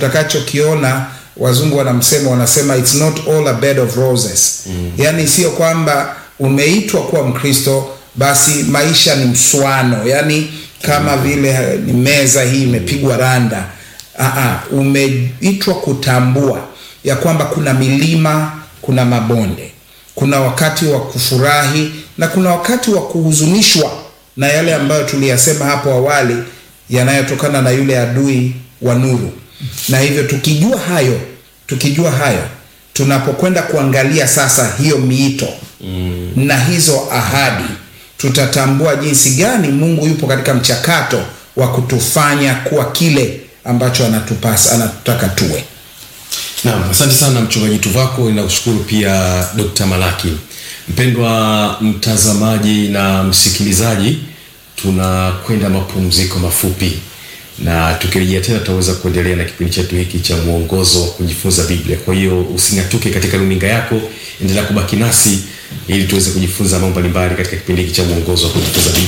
tutakachokiona wazungu wanamsema wanasema it's not all a bed of roses mm. yaani sio kwamba umeitwa kuwa mkristo basi maisha ni mswano yaani kama vile eh, ni meza hii imepigwa randa Aa, umeitwa kutambua ya kwamba kuna milima kuna mabonde kuna wakati wa kufurahi na kuna wakati wa kuhuzunishwa na yale ambayo tuliyasema hapo awali yanayotokana na yule adui wa nuru na hivyo tukijua hayo tukijua hayo tunapokwenda kuangalia sasa hiyo miito mm. na hizo ahadi tutatambua jinsi gani mungu yupo katika mchakato wa kutufanya kuwa kile ambacho anatupasa anatutaka tuwe Naam, asante sana mchungaji Tuvako, ninakushukuru pia Dr. Malaki. Mpendwa mtazamaji na msikilizaji, tunakwenda mapumziko mafupi na tukirejea tena tutaweza kuendelea na kipindi chetu hiki cha mwongozo wa kujifunza Biblia. Kwa hiyo using'atuke katika runinga yako, endelea kubaki nasi ili tuweze kujifunza mambo mbalimbali katika kipindi hiki cha mwongozo wa kujifunza Biblia.